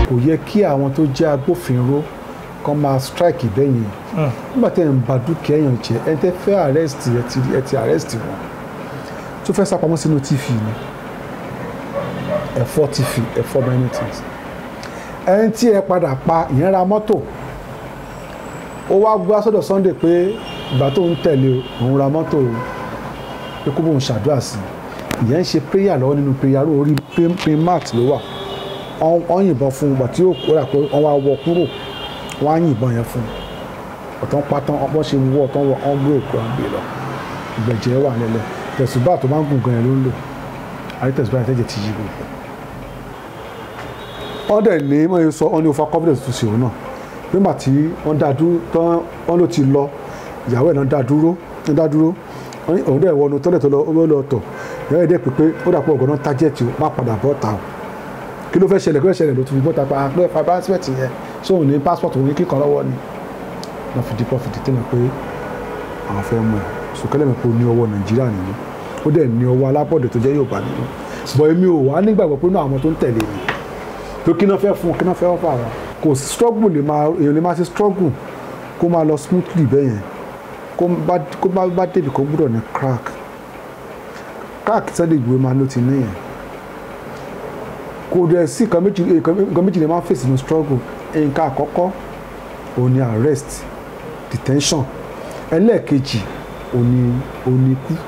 kò yẹ kí àwọn tó jẹ́ agbófinró kan máa strike bẹ́yìn nígbà tẹ́ ń ba dúkìá èèyàn jẹ́ ẹ tẹ́ fẹ́ arrest ẹ ti ẹ ti arrest wọn tó fẹ́ sápamọ́ sínú tv ni ẹ̀fọ́ tv ẹ̀fọ́ many things ẹni tí ẹ padà pa ìyẹn ra mọ́tò ó wá gbá sọ́dọ̀ Sunday pé ìgbà tó ń tẹ̀lé òun ra mọ́tò pé kó bóun ṣàdúrà sí ìyẹn ń ṣe prayer lọ́wọ́ nínú prayer room orí pin mat ló wà wọ́n yìnbọn fún un gbà tí ó kóra pé wọ́n wá wọ kúrò wọ́n á yìnbọn yẹn fún un ọ̀tán pátán wọ́n ṣe wọ́ ọ̀tán wọ́n gbé òkú àwọn gbé lọ ìgbẹ̀jẹ̀ wà lẹ́lẹ̀ tẹ̀sùbá tó máa ń gùn gan yẹn ló ń lò àyè tẹ̀sùbá yẹn tẹ̀jẹ̀ ti yí gbogbo wọ́n dẹ̀ ní wọ́n yẹ sọ wọ́n ní over confidence tó ṣe òun náà nígbà tí wọ́n dá dúró tán wọ́n ló ti lọ ìyàwó ẹ̀ náà dá dúró ń dá dúró wọ́n ní òun dẹ̀ wọnú tọ́lẹ̀ tó lọ ó lọ tọ̀ ìyàwó ẹ̀ dẹ̀ pé pé ó dà pé ọ̀gọ́ náà tájẹ̀tì ó má padà bọ́ ta o kí ló fẹ́ ṣẹlẹ̀ kí ló ṣẹlẹ̀ ló tún fi bọ́ ta pa pé fa passport yẹn sóun ní passport òun ní kíkan lọ́wọ́ ni wọ́n fi dípọ̀ fi dìtẹ́ mi pé àwọn fẹ́ mú ẹ̀ sùkẹ́lẹ̀ mi pé ó ní ọwọ́ Nàìjíríà nínú ó dẹ̀ ní ọwọ́ alábọ̀dẹ̀ tó jẹ́ Yorùbá nínú bọ̀ èmi ò wá nígbàgbọ́ pé náà àwọn tó ń tẹ̀lé mi tó kí náà fẹ́ fún kí náà fẹ́ wọ́n fà wọ́n kò sí struggle lè máa èèyàn lè máa ṣe struggle kó máa lọ smoothly bẹ́ẹ̀ yẹn kó bá kó bá bá débi kó gbúdọ̀ ní crack crack Sunday Igboho máa ló ti ní yẹn kò dẹ̀ sí nǹkan méjì nǹkan méjì lè máa fèsì ní struggle nǹkan àkọ́kọ́ òun ni arrest detention ẹlẹ́ẹ̀kejì òun ni òun ni ikú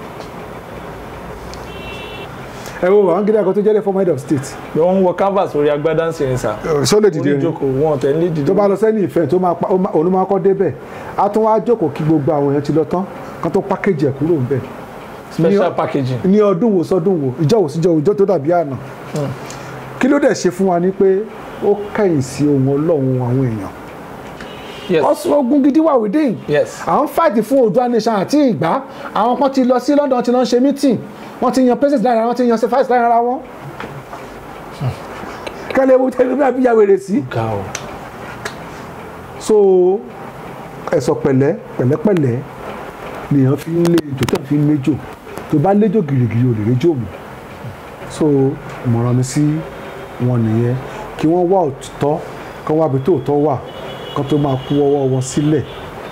ẹ wo àwọn gidi àkọ́tún jẹ́lẹ̀ former head of state pé wọ́n ń wọ canvas orí agbádá ń sìn sà ṣó lè dìde orí ni ìjókòó wọn tẹ̀ ní dìde tó bá lọ sẹ́ni ìfẹ́ tó máa pa ó máa- òun ló máa kọ́ débẹ̀ á tún wá jókòó kí gbogbo àwọn èèyàn ti lọ tán kan tó pákéjì ẹ̀ kúrò ń bẹ̀ special ní- packaging ní ọdún wo sọdún wo ìjọ wo síjọ ìjọ tó dàbí àná kí ló dẹ̀ ṣe fún wa ni pé ó kẹ́yìn sí ohun ọlọ́run àwọn èèyàn yes ọ̀sùn ogun gidi wà within yes àwọn fáìtì fún Oòduà nation àti ìgbà àwọn kan ti lọ sí London ti lọ ń ṣe meeting wọ́n ti yan president lára wọn ti yan vice lára ara wọn kálẹ̀ ewu tẹ́lẹ̀ bí abíyá wèrè sí. ga o so ẹ̀sọ̀ pẹ̀lẹ́ pẹ̀lẹ́pẹ̀lẹ́ nìyẹn fi ń lé ejò tó fi ń léjò tó bá léjò gìrìgìrì ò lè réjò mọ́ so ìmọ̀ràn mi sí wọn nìyẹn kí wọ́n wá òtítọ́ kán wá ibi tó òtọ́ wà kán tó máa kú ọwọ́ wọn sílẹ̀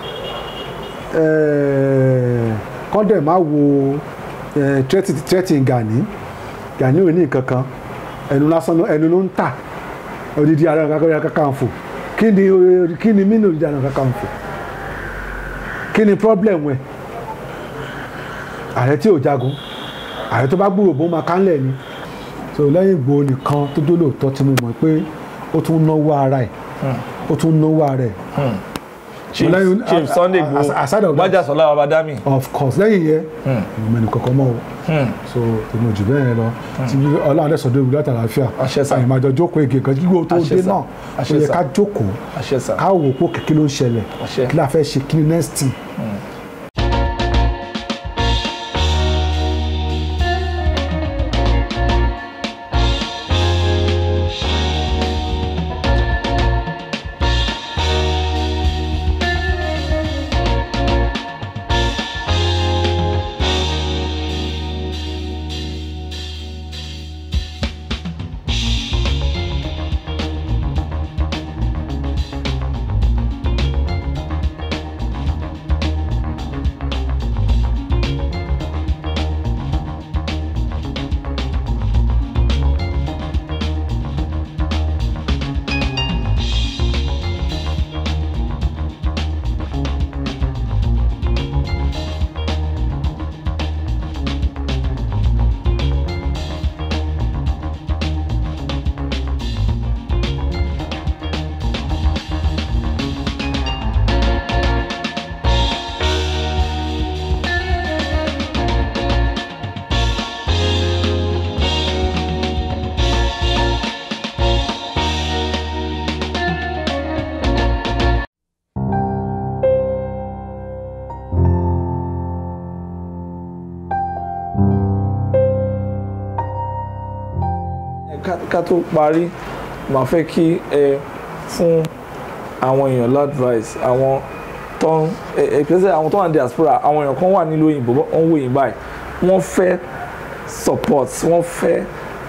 Ẹ̀ẹ̀, kán dẹ̀ má wo ẹ̀, threat- threatening Gani Gani ò ní nǹkan kan ẹnu lásán ló- ẹnu ló ń tà odidi Ààrẹ Ọ̀nà Kakanfò kí ni kí ni mí ní odidi Ààrẹ Ọ̀nà Kakanfò kí ni problem ẹ ààrẹ tí ò jagun ààrẹ tó bá gbúrò bó máa kánlẹ̀ ni so lẹ́yìn Ìgbòho nìkan tó dó lóòótọ́ tí mo mọ̀ pé ó tún náwó ara ẹ̀ ó tún náwó ara ẹ̀ chief lẹ́yìn- chief a- Sunday a- Igboho a- aside of that- Májàsọ́lá Babádámì of course lẹ́yìn yẹn ìmọ̀ ẹnì kankan mọ́ o so tèmi ò jù bẹ́ẹ̀ yẹn lọ tí ọlọ́run adé sọ̀dọ̀ ìwúlẹ̀ àtàlàáfíà Àṣẹ sà. àyìnbájọ jókòó ege kan kíkó tó Àṣẹ dé sà. náà ó Àṣẹ yẹ sà. ká jókòó àṣẹ sà ká wò pé kí ló ń ṣẹlẹ̀ Àṣẹ. kí la fẹ́ ṣe kí ni next thing. ká ká tó parí màá fẹ́ kí ẹ fún àwọn èèyàn ládvice àwọn tó ń ẹ pèsè àwọn tó wà ní diaspora àwọn èèyàn kan wà nílùú òyìnbó wọ́n ń wò yín báyìí wọ́n fẹ́ support wọ́n fẹ́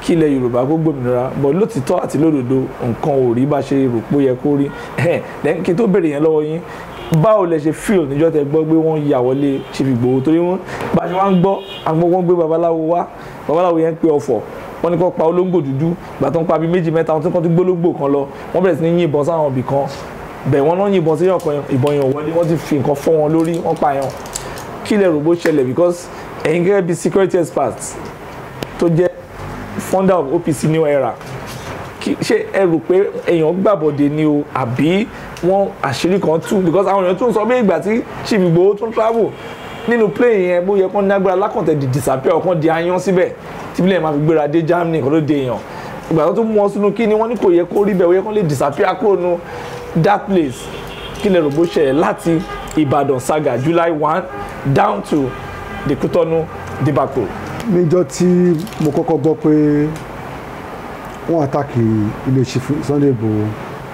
kí ilẹ̀ yorùbá kó gbòmìnira bọ̀ lótìtọ́ àti lódodo nǹkan ò rí bá ṣe rò pé ó yẹ kó rí lẹ́yìn kí n tó béèrè yẹn lọ́wọ́ yín báwo lẹ ṣe feel níjọ́ tẹ gbọ́ pé wọ́n ya wọlé Chief Igboho torí wọ́n bá ṣe wá ń gbọ́ àgbọ̀ wọ́n gbé babaláwo wá babaláwo yẹn ń pe ọ̀fọ̀ wọ́n ní kó pa olóńgbò dúdú gbà tó ń pa bíi méjì mẹ́ta wọ́n tún kọ́ tó gbólógbò kan lọ wọ́n bẹ̀rẹ̀ sí ní yìnbọn sáwọn ibì kan bẹ̀ wọ́n náà yìnbọn sí ọkàn ìbọn yẹn wọlé wọ́n ti fi nǹkan fọ́ wọn lórí wọ́n pa yẹn kí lẹ rò bó ṣẹlẹ̀ because ẹ̀yin gẹ́gẹ́ bíi security experts tó jẹ́ founder of OPC New Era ṣé ẹ rò pé èèyàn gbàbọ̀dé ni o àbí wọ́n àṣírí kan tú because àwọn èèyàn tún sọ bí ìgbà tí Chief Igboho tún travel nínú plane yẹn bó yẹ kán nágbára lákàntẹ̀ di disappear ọkàn di ayan síbẹ̀ tí bílẹ̀ máa fi gbéra dé Germany kó ló dé èèyàn ìgbà tó tún mú wọn sínú kí ni wọ́n ní kò yẹ kó rí bẹ́ẹ̀ ó yẹ kán lè disappear kúrò nu that place kí lè rò bó ṣẹlẹ̀ láti Ìbàdàn saga July one down to the Kútọ́nù debacle. níjọ́ tí mo kọ́kọ́ gbọ́ pé wọ́n àtàkì ilé Chief Sunday Igboho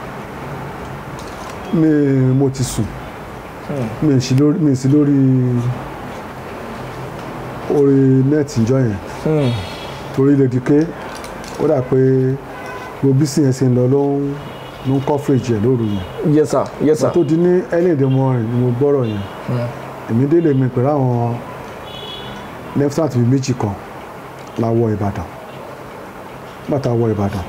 mi mo ti sùn mi ì sí lórí mi ì sí lórí orí nẹ́ẹ̀tì ìjọ yẹn torí lè di ké ó dà pé gbogbo bísí yẹn ṣe ń lọ ló ń ló ń coverage ẹ̀ lóru yẹn yes sir yes sir. tó di ní early in the morning ni mo gbọ́rọ̀ yẹn èmi délé mi pẹ̀lú àwọn lieutenant bíi méjì kan la wọ Ìbàdàn bàtà wọ Ìbàdàn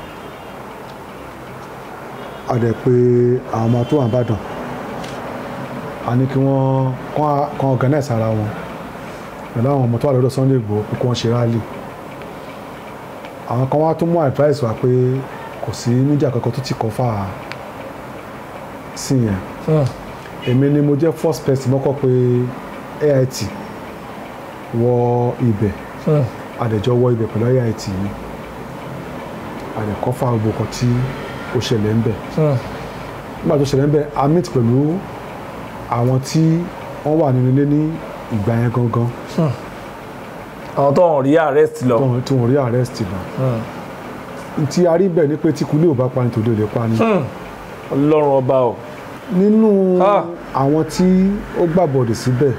a dẹ̀ pé àwọn ọmọ tó wà Ìbàdàn a ní kí wọ́n kàn organize ara wọn pẹ̀lú àwọn ọmọ tó wà lọ́dọ̀ Sunday Igboho kí wọ́n ṣe rally àwọn kan wá tún mú advice wá pé kò sí mídíà kankan tó ti kọ́ fà á sí yẹn èmi ni mo jẹ́ first person mọ́kọ́ pé AIT wọ ibẹ̀ àdẹ̀jọ́ wọ ibẹ̀ pẹ̀lú AIT yìí àdẹ̀kọ́ fà gbogbo kan tí ó ṣẹlẹ̀ ń bẹ̀ nígbà tó ṣẹlẹ̀ ń bẹ̀ a meet pẹ̀lú àwọn tí wọ́n wà nínú ilé ní ìgbà yẹn gangan àwọn tó ń rí arrest lọ. tí wọ́n rí arrest lọ tí a rí bẹ̀ ni pé tí kulé ò bá pa ni tòde ò lè pa ni. ọlọ́run ọba o. nínú àwọn tí ó gbàbọ̀dẹ̀ síbẹ̀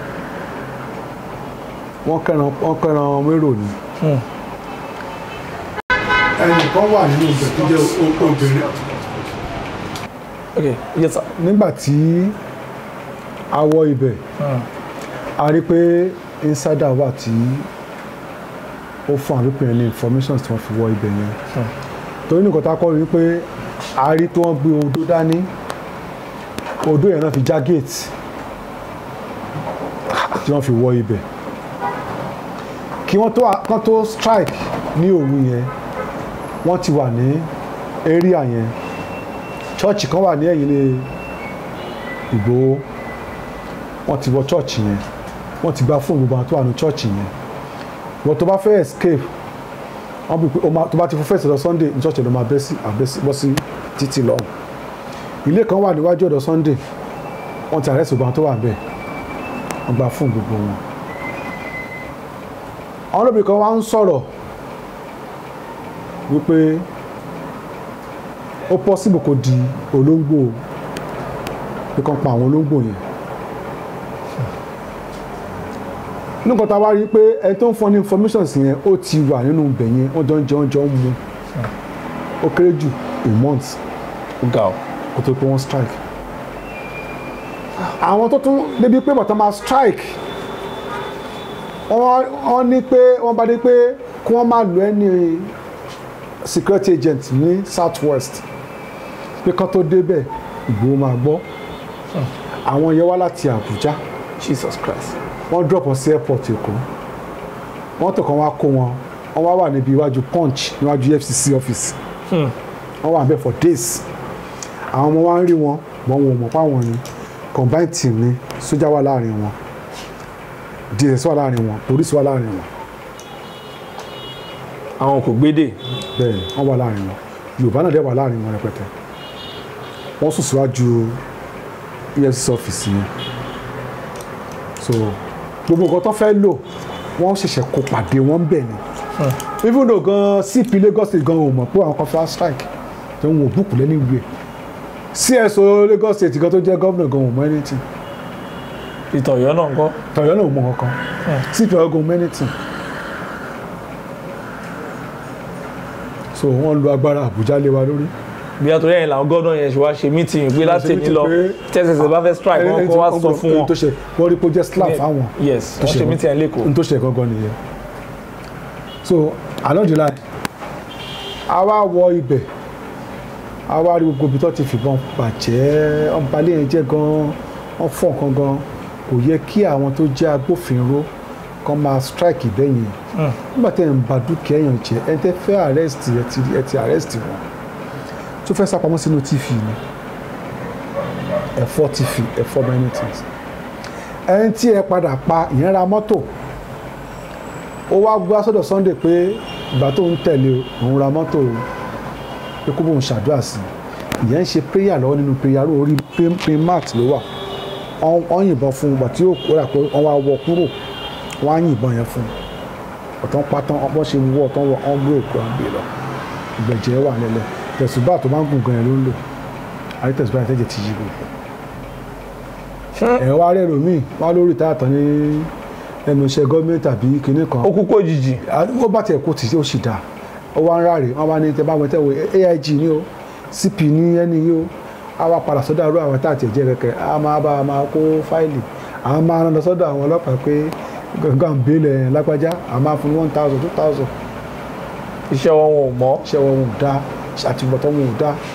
wọ́n kẹ́ran wọ́n kẹ́ran mérò ni. ẹnìkan wà nínú ibẹ̀ tó jẹ́ obìnrin. ok yes sir. nígbà tí a wọ ibẹ̀ a rí pé insider wà tí ó fún àwọn pípẹ́ ní information tí wọ́n fi wọ ibẹ̀ yẹn torí nìkan tá a kọ́ rí pé a rí tí wọ́n gbé odó dání odó yẹn náà fi já gate tí wọ́n fi wọ ibẹ̀ kí wọ́n tó kán tó strike ní òru yẹn wọ́n ti wà ní area yẹn chọ́ọ̀chì kan wà ní ẹ̀yìn ní Ìgbòho wọ́n ti wọ chọ́ọ̀chì yẹn wọ́n ti gba fóònù gbogbo àwọn tó wà ní chọ́ọ̀chì yẹn wọ́n tó bá fẹ́ escape wọ́n bí pé tó bá ti fún fẹ́sẹ̀ lọ Sunday ní chọ́ọ̀chì ló máa bẹ́ sí bọ́ sí títì lọ ilé kan wà níwájú ọ̀dọ̀ Sunday wọ́n ti àrẹ́sì gbogbo àwọn tó wà bẹ́ẹ̀ wọ́n gba fóònù gbogbo wọn àwọn olóbìnrin kan wá ń sọ̀rọ̀ wípé ó possible kó di olóńgbò pé kàn pa àwọn olóńgbò yẹn nǹkan tá a wá rí i pé ẹni tó ń fún ní information sí yẹn ó ti wà nínú ibẹ̀ yẹn wọ́n jọ ń jẹ oúnjẹ ń mu ó kéré jù a month ga o. kó tó pé wọ́n strike àwọn tó tún débi pé bàtà máa strike wọ́n ní pé wọ́n bá dé pé kí wọ́n máa lo ẹni security agent ní south west pé kán tó débẹ̀ Ìgbòho máa gbọ́ àwọn yẹn wá láti Àbújá Jesus Christ. wọ́n drop wọn sí airport Èkó wọ́n tó kàn wá kó wọn wọ́n wá wà níbi iwájú punch níwájú FCC office wọ́n wà bẹ́ẹ̀ for days àwọn ọmọ wa ń rí wọn wọ́n wọn mọ̀ páwọn ni combined team ni sójà wà láàrin wọn DSS wà láàrin wọn police wà láàrin wọn àwọn kò gbédè. bẹ́ẹ̀ wọ́n wà láàrin wọn Yorùbá náà dẹ̀ wà láàrin wọn rẹpẹtẹ wọ́n sùn síwájú EFCC office yẹn so gbogbo nǹkan tó fẹ́ lò wọ́n ṣẹ̀ṣẹ̀ kó pàdé wọn bẹ̀ ni even though gan CP Lagos State gan ò mọ̀ pé àwọn kan fẹ́ strike tó ń wò búùkù lẹ́nu ìwé CSO Lagos State gan tó jẹ́ gómìnà gan ò mọ̀ anything ìtọ̀yọ́ náà ń kọ́. tọ̀yọ́ náà ò mọ̀ kankan CP Ọ̀yọ́ gan ò mọ̀ anything so wọ́n lu agbára Àbújá lé wa lórí bí a torí ẹ̀yìn làwọn gọ́dọ̀ yẹn ṣe wá ṣe meeting pé láti ṣe ní meeting lọ pé- tẹ́sẹ̀sẹ̀ bá fẹ́ strike wọn kó wá sọ fún Ẹni wọn tó ṣe wọ́n rí pé ó jẹ́ slap fáwọn yes tó wọ́n ṣe ṣe wọ́n. meeting ẹ̀ lẹ́kọ̀ọ́ n tó ṣe gangan nìyẹn so along the line a wá wọ ibẹ̀ a wá rí gbogbo ibi tó ti fìbọn bàjẹ́ ọ̀nbalẹ̀ yẹn jẹ́ gan wọ́n fọ́ nǹkan gan kò yẹ kí àwọn tó jẹ́ agbófinró kan máa strike bẹ́yẹn nígbà tẹ́ ń ba dúkìá èèyàn jẹ́ ẹni tẹ́ fẹ́ arrest ẹ ti ẹ ti arrest wọn tó fẹ́ sápamọ́ sínú tv ni ẹ̀fọ́ tv ẹ̀fọ́ many things ẹni tí ẹ padà pa ìyẹn ra mọ́tò ó wá gbá sọ́dọ̀ Sunday pé ìgbà tó ń tẹ̀lé òun ra mọ́tò o pé kó bóun ṣàdúrà sí i ìyẹn ń ṣe prayer lọ́wọ́ nínú prayer room orí pin- pin mat ló wà wọ́n wọ́n yìnbọn fún un ìgbà tí yóò kó rà pé wọ́n wá wọ kúrò wọ́n á yìnbọn yẹn fún un ọ̀tán pátán wọ́n ṣe wọ́ ọ̀tán wọ́n wọ́n gbé òkú àgbè lọ ìgbẹ̀jẹ̀ wà nílẹ̀ tẹ̀sùbá tó máa ń gùn gan yẹn ló ń lò àrí tẹ̀sùbá yẹn tẹ̀jẹ̀ ti yí gbogbo ẹ̀ wá rẹ̀ lómi wá lórí táàtàn ní ẹnu iṣẹ́ gọ́ọ̀mẹ̀ntì àbí kinní kan ó kú kó jìjì ó bá tiẹ̀ kó tì í ó sì dáa ó wá ń ráre wọ́n bá ní tẹ́ bá wọn tẹ́ wo aig ní o cp ní ẹni yìí o a wá padà sọ́dọ̀ àrùn àwọn táàtì ẹ̀jẹ̀ kẹ̀kẹ́ a máa bá a máa kó fáìlì a máa rán lọ sọ́dọ̀ àwọn ọlọ́pàá pé gangan bílẹ̀ lágbájá a máa fún one thousand two thousand iṣẹ́ wọn wọn ò mọ́ iṣẹ́ wọn ò dáa àtìbọ̀tán wọn ò dáa.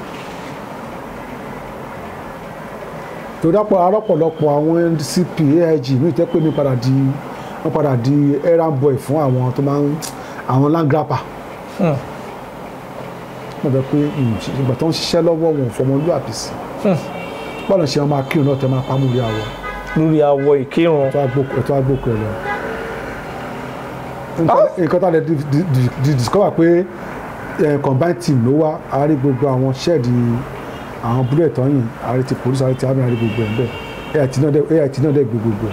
tó dápọ̀ arọ́pọ̀lọpọ̀ àwọn cp aig mi tẹ́ pé mi padà di wọ́n padà di errand boy fún àwọn tó máa ń àwọn land grabber wọ́n bẹ pé ìgbà tó ń ṣiṣẹ́ lọ́wọ́ wọn ò fọmọlúwàbí sí bọ́ọ̀lù ṣe wọn máa kírun náà tẹ́ máa pamọ́ orí àwọ̀ lórí awọ ìkírun ẹ̀tọ́ agbókù ẹ̀ lọ. nǹkan tá a lè di- di- di- di discover pé eh, combined team ló wá a rí gbogbo àwọn ṣẹ́ẹ̀dì àwọn bullet tọ́yìn a rí ti police a rí ti army a rí gbogbo ẹ̀ bẹ́ẹ̀ AIT náà dẹ̀ AIT náà dẹ̀ gbé gbogbo ẹ̀.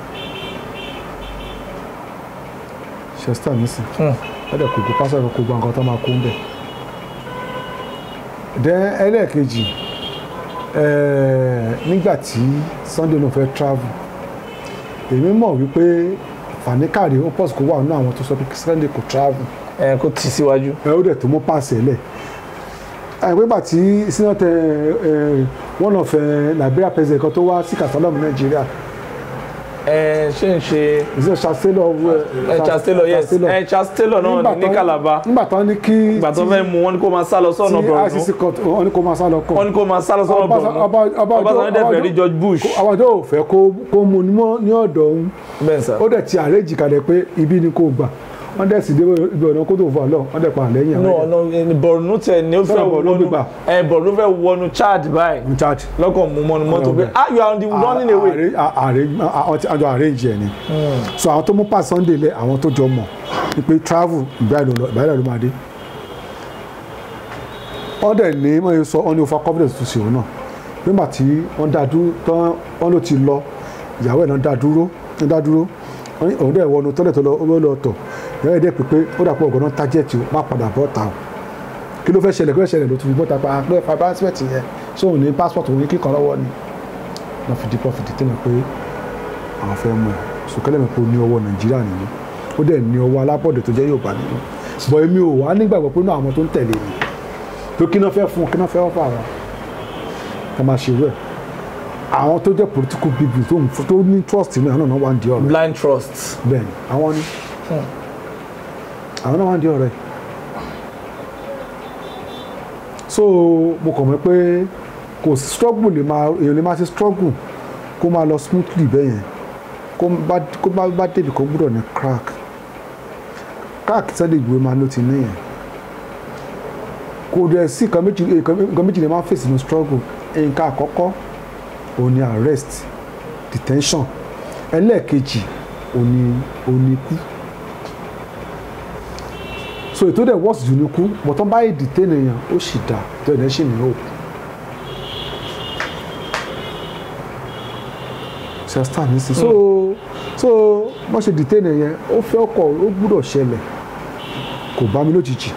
chester nísìn ẹ̀dẹ̀ kò kó pásọ̀ kò gba nǹkan tó máa kó ń bẹ̀. then ẹlẹ́ẹ̀kejì eh, nígbà tí Sunday náà fẹ́ travel èmi mọ̀ wípé fanikari ó pọ̀ sí kó wà nínú àwọn tó sọ pé Sunday kò travel ẹ kó tì síwájú ẹ ó dẹ̀ tó mú pàṣẹ lẹ̀ àìpégbà tí sinatẹ one of eh, Liberia president kan tó wá sí Catalonia Nàìjíríà ẹ ṣe ń ṣe ìṣe Chancellor ẹ Charles Taylor yes ẹ Charles Taylor náà ní ní Calabar nígbà tán ní kí ìgbà tó fẹ́ mú wọn ní kó máa sá lọ sọ́nà tí Borno ICC court wọn ní kó máa sá lọ kọ wọn ní kó máa sá lọ sọ́nà Ọba- Borno Ọba- Ọba- Ọbasanjọ́ dẹ̀ fẹ́ rí Ọba- George Bush àwọn ọjọ́ ò fẹ́ kó kó mú ní mọ́- ní ọ̀dọ̀ òun bẹ́ẹ̀ sà ó dẹ̀ ti àrẹ́jì kalẹ̀ pé ibi ni kò gbà wọ́n dẹ̀ sì dé ibi ọ̀nà kótó fún àlọ́ wọ́n dẹ̀ pa àlẹ́yìn no àwọn ọ̀nà Borno tẹ̀ ní ó fẹ́ Sọ́nà Borno wọnú gbígbà. ẹ Borno fẹ́ wọnú Chad báyìí in charge. lọ́kàn mú mọ́nu mọ́tò pé Ọ̀nà ah you are on the running away àjọ àrẹ́jì ẹ̀ ni so àwọn tó mú pa Sunday lẹ àwọn tó jọ mọ̀ ni pé travel ìbáyìí ló máa dé wọ́n dẹ̀ ní wọ́n yẹ sọ wọ́n ní over confidence tó ṣe òun náà nígbà tí wọ́n dá dúró tán wọ́n ló ti lọ ìyàwó ẹ̀ náà dá dúró ń dá dúró wọ́n ní òun dẹ̀ wọnú tọ́lẹ̀ tó lọ ó lọ tọ̀ ìyàwó ẹ̀ dẹ̀ pé pé ó dàpọ̀ ọ̀gọ́ náà tájẹ̀tì má padà bọ́ ta o kí ló fẹ́ ṣẹlẹ̀ kí ló fẹ́ ṣẹlẹ̀ ló tún fi bọ́ta pa pé fa passport yẹn sóun ní passport òun ní kíkan lọ́wọ́ ni wọ́n fi dípọ̀ fi dìtẹ́ mi pé àwọn fẹ́ mú ẹ̀ sùkẹ́lẹ̀ mi pé ó ní ọwọ́ Nàìjíríà nínú ó dẹ̀ ní ọwọ́ alábọ̀dẹ̀ tó jẹ́ Yorùbá nínú bọ̀ èmi ò wá nígbàgbọ́ pé inú àwọn tó ń tẹ̀lé mi tó kí náà fẹ́ fún wọn kí náà fẹ́ wọ́n fún àwọn ká máa ṣe rẹ̀ àwọn tó jẹ́ political people tó ń tó ní trust nínú àwọn náà wá ń di ọ̀rẹ́ blind trust bẹ́ẹ̀ ni àwọn ni àwọn náà wá ń di ọ̀rẹ́ so mo kàn mọ̀ pé kò sí struggle lè máa èèyàn lè máa ṣe struggle kó máa lọ smoothly bẹ́ẹ̀ yẹn kó bá kó bá bá débi kó gbúdọ̀ ní crack crack Sunday Igboho máa ló ti ní yẹn kò dẹ̀ sí nǹkan méjì nǹkan méjì lè máa fèsì ní struggle nǹkan àkọ́kọ́ òun ni arrest detention ẹlẹ́ẹ̀kejì òun ni òun ni ikú so ètò dẹ̀ worst jù ní ikú bọ̀tán báyìí detain èèyàn ó sì dà tó ẹ̀ lẹ́sìn ní hope ṣe stand ní sí so so wọ́n ṣe detain èèyàn ó fẹ́ ọkọ̀ ó gbúdọ̀ ṣẹlẹ̀ kò bá mi lójijì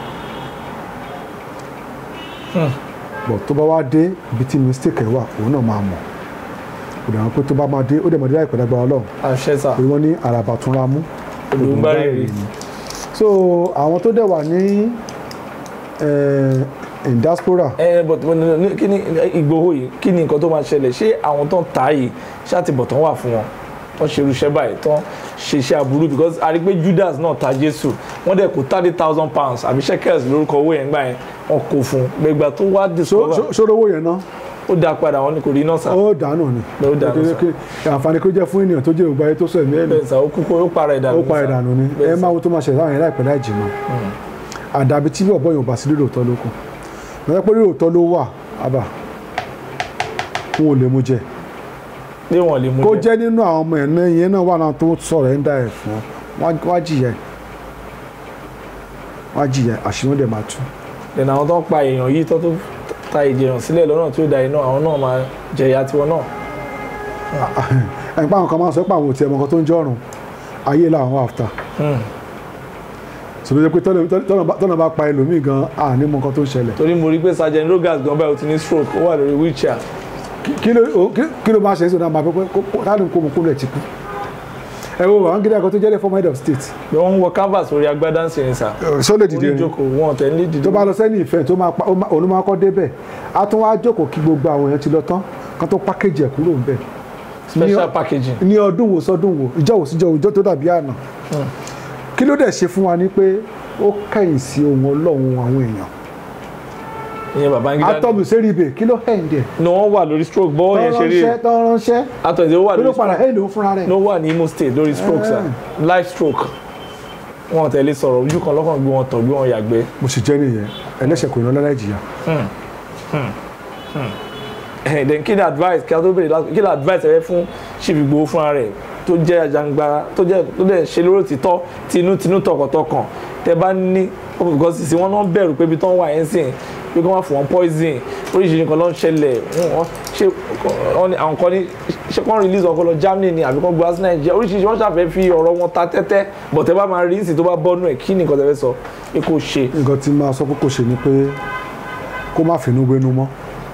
bọ̀ tó bá wá dé ibi tí mistake ẹ̀ wà òun náà máa mọ̀ kò dà wọ́n pé tó bá máa dé ó dẹ̀ mọ̀ dé láìpẹ́ lágbára ọlọ́run àṣẹ sà pé wọ́n ní àràbà tún ra mú olùgbàrèrè so àwọn tó dẹ̀ wà ní eh, in diaspora ẹ but but ní- ní- kí ni Ìgbòho yìí kí ni nǹkan tó máa ṣẹlẹ̀ ṣé àwọn tó ń ta yìí ṣàtìbọ̀tán wà fún wọn wọ́n ṣe irúṣẹ́ báyìí tán ṣe iṣẹ́ aburú because a rí pé Judas náà ta Jésù wọ́n dẹ̀ kó thirty thousand pounds àbí shekels lórúkọ owó yẹn gbà yẹn wọ́n kó fún un gbẹgbà tó wá So- discover so- sórí owó yẹn náà ó dá padà wọn ni kò rí náà sá ó dànù ni Ó dànù sá. Kí- kí- àǹfààní kó jẹ́ fún ènìyàn tó jẹ́ ògbà ayé tó sọ ẹ̀mí ẹ̀mí bẹ́ẹ̀ sá ó kú kó ó para ìdànù ó pa ìdànù ni Bẹ́ẹ̀ ẹ sá. máa wo tó máa ṣẹlẹ̀ láwọn yẹn láìpẹ́ láì jìnnà àdàbí tí ọ̀bọ yẹn ò bá sí lílo òótọ́ ló kù lọ́jọ́ pé lílo òótọ́ ló wà àbà wọn ò lè mú jẹ pé wọn lè mú kó jẹ jẹ́ nínú àwọn ọmọ ẹ̀ náà yẹn náà wà náà tó sọ̀rọ̀ ẹ̀ ń dá ẹ̀ fún wọn wá jìyà ẹ̀ wá jìyà ẹ̀ àṣírí dẹ̀ máa tú then àwọn tó ń pa èèyàn yìí tó tó ta ìjẹyàn sílẹ̀ lọ́nà tí ó da iná àwọn náà máa jẹ̀yà tiwọn náà ẹ̀ ń pa àwọn kan máa sọ pé àwọn ò tiẹ̀ mọ nǹkan tó ń jọ́rùn ayé làwọn wà áfta Hmm. sọ pé tọ́nà- tọ́nà bá- tọ́nà bá pa ẹlòmíì gan àní mọ nǹkan tó ń ṣẹlẹ̀ torí mo rí pé sergeant rogas gan báyìí ó ti ní stroke ó wà lórí wheelchair Kí- kí ló o- kí- kí ló máa ṣe é sọ náà máa pẹ́ pé táàdùn kó mọ̀ kó lẹ̀ ti kú ẹ wo àwọn gíga kan tó jẹ́ former head of state bí wọ́n ń wọ canvas orí agbádá ń sìn sá ṣó lè dìde orí rìn ìjókòó wọn tẹ̀ ní dìde tó bá lọ sẹ́ni ìfẹ́ tó máa pa ó máa- òun ló máa kọ́ débẹ̀ á tún wá jókòó kí gbogbo àwọn èèyàn ti lọ tán kan tó pákéjì ẹ̀ kúrò ńbẹ̀ special packaging ní ọdún wo sọdún wo ìjọ wo síjọ ìjọ tó dàbí àná kí ló dẹ̀ ṣe fún wa ni pé ó kẹ̀yìn sí ohun ọlọ́run àwọn èèyàn ìyẹn Babangida atọ́mù sẹ́ríbẹ̀ kí ló hẹ̀ ń dẹ̀ ní wọ́n wà lórí stroke bọ́ọ̀ yẹn ṣe rí tọ́ránṣẹ́ tọ́ránṣẹ́ atọ̀jẹ́ ó wà kí ló lórí padà stroke hẹ̀ ló fúnra rẹ̀ ní ó wà ní Imo State lórí stroke sá live stroke wọn tẹ̀lé sọ̀rọ̀ ojú kan lọ́kàn gbé wọn tọ̀ gbé wọn yàgbẹ́ mo sì jẹ́ nìyẹn ẹlẹ́ṣẹ̀ kò ní ọlọ́lá ìjìyà Eh, then kí ni advice kí a tó béèrè last kí ni advice ẹ fẹ́ fún Chief Igboho fúnra rẹ̀ tó jẹ́ àjàngbara tó jẹ́ tó dẹ̀ ṣe lóró títọ́ tinútinú tọkàntọkàn tẹ bá ní because sísè wọn náà bẹ̀rù pé ibi tó ń wà yẹn sìn pé kí wọ́n fún wọn poison oríṣiríṣi nǹkan ló ń ṣẹlẹ̀ wọ́n ṣe wọ́n ní àwọn kan ní ṣe kán release ọkọ lọ Germany ni àbí kán gba sí Nàìjíríà oríṣiríṣi wọ́n ṣàfẹ́ fi ọ̀rọ̀ wọn ta tẹ́tẹ́ but ẹ bá máa rí ìsìn tó bá bọ́nú ẹ̀ kí ni nǹkan tẹ fẹ́ sọ pé kò ṣe nǹkan tí máa sọ pé kò ṣe ni pé kó má finú wénú mọ́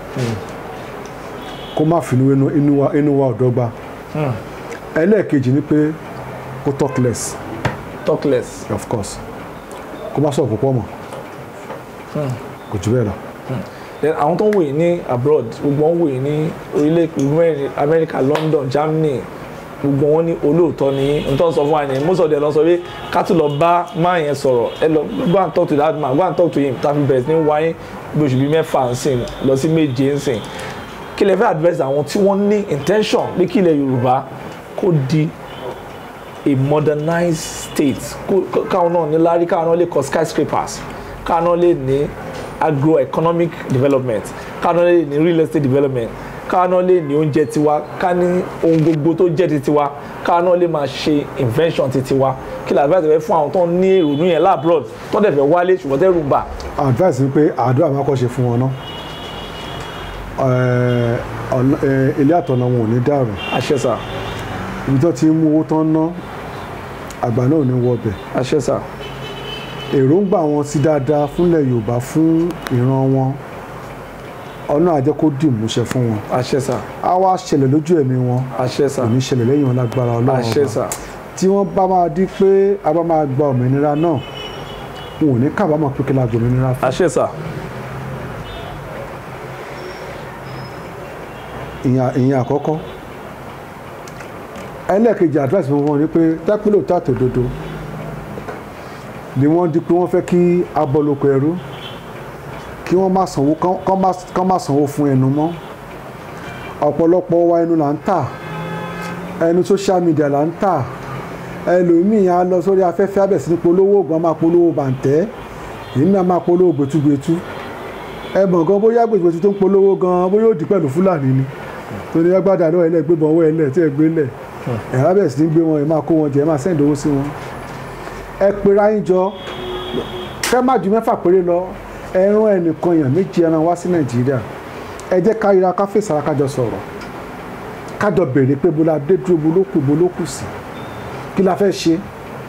kó má finú wénú inú wa inú wa ò dọ́gba ẹlẹ́ẹ̀kejì ni pé kó talk less talk less of course kó má sọ púpọ̀ mọ́ kò jù bẹ́ẹ̀ lọ. then àwọn tó ń wòye ní abroad gbogbo wọn wòye ní orílẹ̀ èdè America London Germany gbogbo wọn ní olóòótọ́ ní n tó ń sọ fún wa ní most of them lọ sọ pé ká tún lọ bá máa yẹn sọ̀rọ̀ ẹ lọ go and talk to that man go and talk to him tá a fi bẹ̀rẹ̀ sí ní wáyé bí oṣù bíi mẹ́fà ń sìn lọ sí méje ń sìn kí lè fẹ́ advice àwọn tí wọ́n ní intention pé kí ilẹ̀ Yorùbá kó di a modernized state kó- kó- káwọn náà ní lárí káwọn náà lè kọ́ skyscrapers káwọn náà lè ní agroeconomic development káwọn náà lè ní real estate development káwọn náà lè ní oúnjẹ tiwa ká ní ohun gbogbo tó jẹ́ ti tiwa káwọn náà lè máa ṣe invention ti tiwa kí lè advice fẹ́ fún àwọn tó ń ní èrònú yẹn labroad tó dẹ̀ fẹ́ wálé ṣùgbọ́n tẹ́rù ń bà advice ni pé àdúrà máa kọ́ ṣe fún wọn náà Ẹ̀, ọ̀nà- ẹ̀, ilé àtọ̀nà wọn ò ní dàrú àṣẹ sà ibi tó ti ń mú owó tán ná àgbà náà ò ní wọbẹ̀ àṣẹ sà èròǹgbà wọn sí dáadáa fúnlẹ̀ Yorùbá fún ìran wọn ọ̀nà àjẹ́ kó dì múṣẹ fún wọn àṣẹ sà á wá ṣẹlẹ̀ lójú ẹ̀mí wọn àṣẹ sà kò ní ṣẹlẹ̀ lẹ́yìn wọn lágbára Ọlọ́run àṣẹ ọba sà tí wọ́n bá máa di pé a bá máa gba òmìnira náà wọn ò ní kábàámọ̀ pé kí la gba òmìnira fún àṣẹ sà ìyẹn ìyẹn àkọ́kọ́ ẹlẹ́ẹ̀kejì advice fún wọn ni pé tápílò tààtò dodo ni wọ́n di pé wọ́n fẹ́ kí abọ́lóko ẹrú kí wọ́n má sanwó kán- kán má- kán má sanwó fún ẹnu mọ́ ọ̀pọ̀lọpọ̀ wa ẹnu là ń tà ẹnu social media là ń tà ẹlòmíì á lọ sórí afẹ́fẹ́ abẹ̀ sí ní polówó oògùn á máa polówó bàǹtẹ́ èmi á máa polówó gbẹtugbẹtu ẹ mọ̀ gan bóyá gbẹtugbẹtu tó ń polówó gan bóyá ó di pẹ̀lú fúlàní ni torí agbádá náà ẹlẹ́ gbé bọ̀ ọwọ́ ẹlẹ́ tí ẹ gbé lẹ̀ ẹ̀ abẹ̀ sí ní gbé wọn ẹ máa kó wọn jẹ ẹ máa sẹ́ǹdì owó sí wọn ẹ pera yín jọ kẹ́ má ju mẹ́fà péré lọ ẹran ẹnìkan èèyàn méjì ẹran wá sí nàìjíríà ẹ jẹ́ ká ríra ká fèsì ara kájọ sọ̀rọ̀ kájọ béèrè pé bó la dé dúró bó ló kù bó ló kù sí kí la fẹ́ ṣe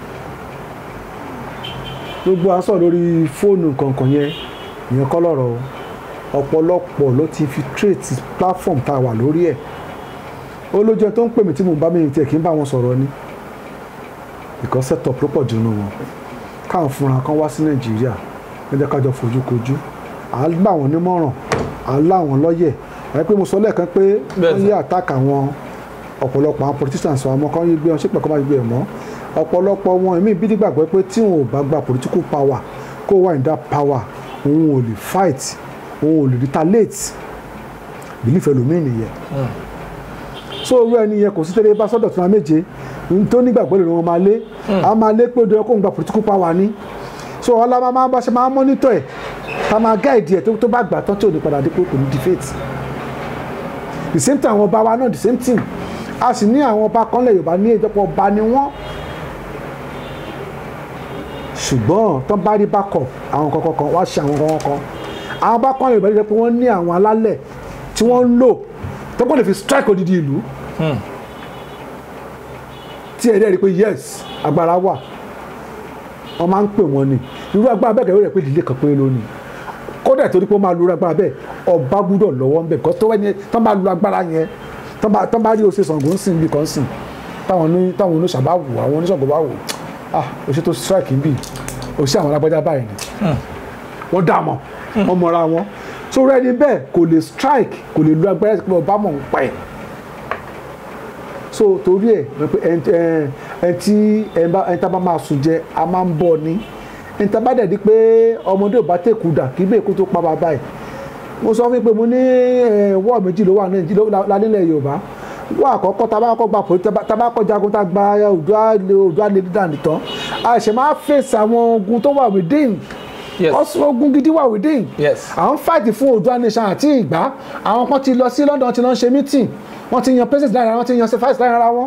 gbogbo à ń sọ̀rọ̀ lórí fóònù kọ̀ọ̀kan yẹn ìyẹn kọ́ lọ́rọ̀ o ọ̀pọ̀lọpọ̀ ló ti fi trade platform tá a wà lórí ẹ̀ ó lójú ẹ tó ń pè mí tí mo bá mi tiẹ̀ kí n bá wọn sọ̀rọ̀ ni because set up ló pọ̀ jù nù wọn káwọn fúnra kan wá sí nàìjíríà ẹ jẹ́ ká jọ fojú kojú à ń gbà wọ́n nímọ̀ràn à ń lá wọn lọ́yẹ̀ ẹ pé mo sọ lẹ́ẹ̀kan pé Bẹ́ẹ̀ wọ́n sà. yé attack àwọn ọ̀pọ̀lọpọ̀ àwọn politicians àwọn ọmọ kan yí gbé wọn ṣépè kọ́ máa gbé ẹ̀ mọ́ ọ̀pọ̀lọpọ̀ wọn èmi bí nígbàgbọ́ pé tí wọn ò bá gba political power kó wà ní that power òun ò lè fight òun ò lè retaliate belief ẹlòmíì nìyẹn so owó ẹni yẹn kò sí tẹ́lẹ̀ bá sọ́dọ̀ tí wọ́n méje n tó nígbàgbọ́ lè wọn máa lé a máa lé pé ó dẹ́rẹ́ kó ń gba political power ní so ọlá máa máa bá ṣe máa monitor ẹ̀ ká máa guide ẹ̀ tó tó bá gbà tán tí ò ní padà dé pé kò ní defeat the same time àwọn ọba wa náà the same thing a sì ní àwọn ọba kan lẹ̀ Yorùbá ní ìjọpọ̀ ọba ni wọ́n ṣùgbọ́n tán bá rí backup àwọn kankan kan wá ṣe àwọn kankan kan àwọn bá kọ́ Yorùbá jẹ́ pé wọ́n ní àwọn alálẹ̀ tí wọ́n ń lò tó kọ́ lè fi strike odidi ìlú tí ẹ̀rí ẹ̀rí pé yes agbára wà wọ́n máa ń pè wọ́n ni irú agbára bẹ́ẹ̀ kẹ́rẹ́ rẹ̀ pé ìdílé kan péré lónìí kódà torí pé ó máa lu agbára bẹ́ẹ̀ ọba gbúdọ̀ lọ́wọ́ ń bẹ̀ kọ́ tó wẹ́ni tán bá lu agbára yẹn tán bá- tán bá rí ose Ṣàngó ń sìn bí kan sìn táwọn oní táwọn oníṣà bá wù àwọn oníṣàngó bá wù ah òṣè tó strike ń bì òṣè àwọn alágbájá báyìí ni wọ́n dà mọ́ wọ́n mọ̀ra wọn so rẹ́ni bẹ́ẹ̀ kò lè strike kò lè lu agbára pé ọba mọ̀ ń pẹ́ so torí ẹ̀ wọ́n pe ẹn ẹn ẹn tí ẹn bá ẹn tá bá máa sùn jẹ a máa ń bọ̀ ni ẹn tá bá dẹ̀ di pé ọmọdé ò bá tẹ̀kù dà kí bẹ́ẹ̀ kó tó pa bàbá ẹ̀ mo sọ fún yín pé mo ní ẹ, wọ́ọ̀ méjì ló wà ní Nàìjíríà la nílẹ̀ Yorùbá wọ́ọ̀ àkọ́kọ́ tá a bá kọ́ gba pòlí tá a bá kọ́ jagun tá a gba Oòduà Oòduà lè dídà nìtàn a ṣẹ̀ máa fèsì àwọn ogun tó wà within Yes. ọ̀sùn ogun gidi wà within Yes. àwọn fáìtì fún Oòduà nation àti ìgbà àwọn kan ti lọ sí London ti lọ ń ṣe meeting wọ́n ti yan president lára wọn ti yan sefais lára wọn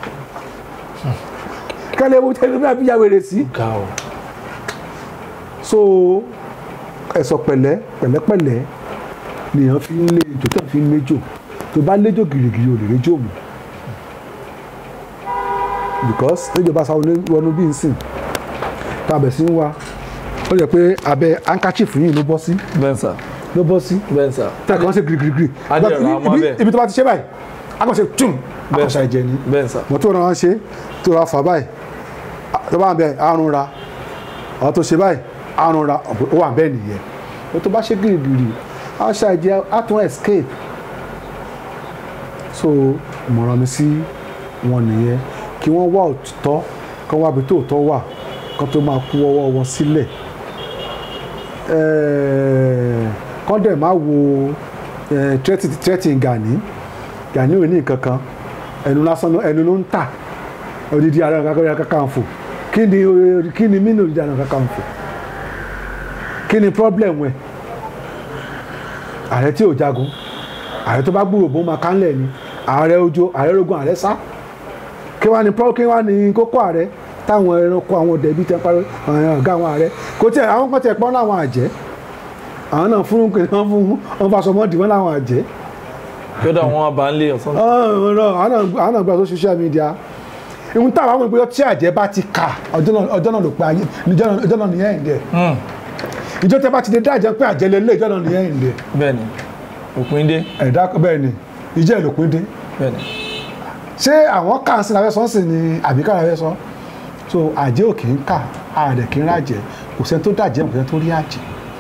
kálẹ̀ ewu tẹ́lẹ̀ bí abíyá wèrè sí ga o so ẹ̀sọ̀ pẹ̀lẹ́ pẹ̀lẹ́pẹ̀lẹ́ nìyẹn fi ń lé ejò tó fi ń léjò tó bá léjò gìrìgìrì ò lè réjò mọ́ because léjò bá sáwọn wọnú bí n sìn tàbẹ̀ sí ń wa ó yẹ pé abẹ́ handkerchief yìí ló bọ́ sí bẹ́ẹ̀ sà ló bọ́ sí bẹ́ẹ̀ sà tẹ́lẹ̀ kan ṣe gírígírí Á dẹ̀ rà á mọ́ ibi bẹ́ẹ̀. ibi tó bá ti ṣe báyìí a kàn ṣe tún a kàn Bẹ́ẹ̀. ṣe ẹ̀jẹ̀ ni bẹ́ẹ̀ sà mo tó ràn án ṣe tó ra fà báyìí tó bá wà bẹ́ẹ̀ àrùn ra àwọn tó ṣe báyìí àrùn ra ó wà bẹ́ẹ̀ nìyẹn o tó bá ṣe gírígírí a ṣe ẹ̀jẹ̀ a tún escape so ìmọ̀ràn mi sí wọn nìyẹn kí wọ́n wá òtítọ́ kí wọ́n wá ibi tó òtọ́ wà kí wọ́n tó máa kú ọwọ́ wọn sílẹ̀ ẹ̀ẹ́ kọ́ dẹ̀ máa wo ẹ̀ tírẹ́tì Gani Gani ò ní nǹkan kan ẹnu lásán ló- ẹnu ló ń tà odidi Ààrẹ Ọ̀nà Kakanfò kí ni o- kí ni mínú odidi Ààrẹ Ọ̀nà Kakanfò kí ni problem ẹ̀ ààrẹ tí ò jagun ààrẹ tó bá gbúrò bó máa kánlẹ̀ ni ààrẹ ojo ààrẹ rogun ààrẹ sá kí wàá ní pro kí wàá ní kókó ààrẹ táwọn ẹranko àwọn ọdẹ bíi tẹ parí ọgá àwọn ààrẹ kò tiẹ̀ àwọn kan tiẹ̀ pọ́n láwọn àjẹ́ àwọn náà fún kí wọ́n fún wọn faṣọ mọ́ọ̀dì wọn láwọn àjẹ́ yọ̀dọ̀ àwọn abànlé ọ̀sán àwọn náà gbà tó social media ìhun táwọn àwọn ìpínlẹ̀ tí àjẹ́ bá ti kà ọjọ́ náà ọjọ́ náà ló pe ayé ọjọ́ náà ọjọ́ náà nìyẹn ìdẹ ìjọ tẹ bá ti dé dájẹ́ pé àjẹ́ lé lé ìjọ náà nìyẹn ìdẹ bẹ́ẹ̀ ni òpin dé ẹ̀dá bẹ́ẹ̀ ni ìjẹ́ ìlòpin dé bẹ́ẹ̀ ni ṣé àwọn kà ń sin abẹ́ sọ́n sì ni àbí kára abẹ́ sọ́n so àjẹ́ ò kì í kà àdẹ̀ kì í rájẹ́ kò sẹ́ni tó dàjẹ́ kò sẹ́ni tó rí àjẹ́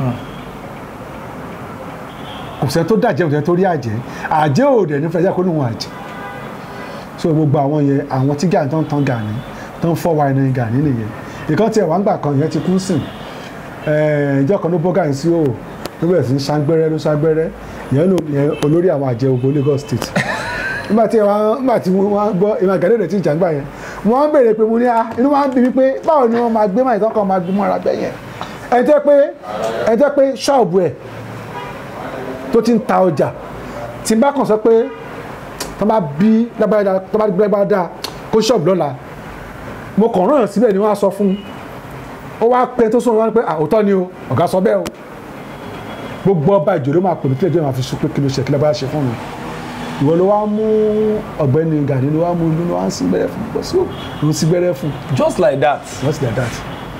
kò sẹ́ni tó dàjẹ́ kò sẹ́ni tó rí àjẹ́ àjẹ́ ò dẹ̀ nífẹ̀ẹ́ jẹ́ kó níwọ̀n àjẹ́ so gbogbo àwọn yẹn àwọn tí Gani tó ń tan Gani tó ń fọ́ wa ẹni Gani nìyẹn ìkan tiẹ̀ wá ń gbà kan yẹn ti kú sìn ìjọ kan ló bọ́ Gani sí òò ló bẹ̀rẹ̀ sí ń ṣàgbẹ́rẹ́ ló ṣàgbẹ́rẹ́ ìyẹn ló yẹn olórí àwọn àjẹ́ ògbó Lagos State nígbà tí wọ́n nígbà tí wọ́n gbọ́ ìmọ̀ Gani rẹ̀ ti jàǹgbà yẹn wọ́n béèrè pé mo ní a inú wa ń bí mi pé báwo ni wọ́n máa gbé máa ìtọ́kọ̀ máa gbé mọ́ra bẹ́ẹ̀ yẹn ẹ jẹ́ pé ẹ jẹ́ pé ṣọ́ọ̀bù ẹ̀ tó ti ń ta ọjà tí n bá kàn sọ pé tó bá bí lágbára tó bá gbẹ́gbá dáa kó ṣọ́ọ̀bù lọ́la mo kàn rán síbẹ̀ ni wọ́n á sọ fún un ó wá pẹ́ tó sọ̀rọ̀ wọn pé àwòtọ́ ni o ọ̀gá sọ bẹ́ẹ̀ o gbogbo ọba ìjòló máa pè mí kílẹ̀ jẹ́ máa fi sọ pé kí ló ṣe kí lágbára ṣe fún mi ìwọ ló wá mú ọ̀gbẹ́ni Gani ló wá mú inú ló wá ń sí gbẹ́rẹ́ fún bọ́ sí òun sí gbẹ́rẹ́ fún just like that just like that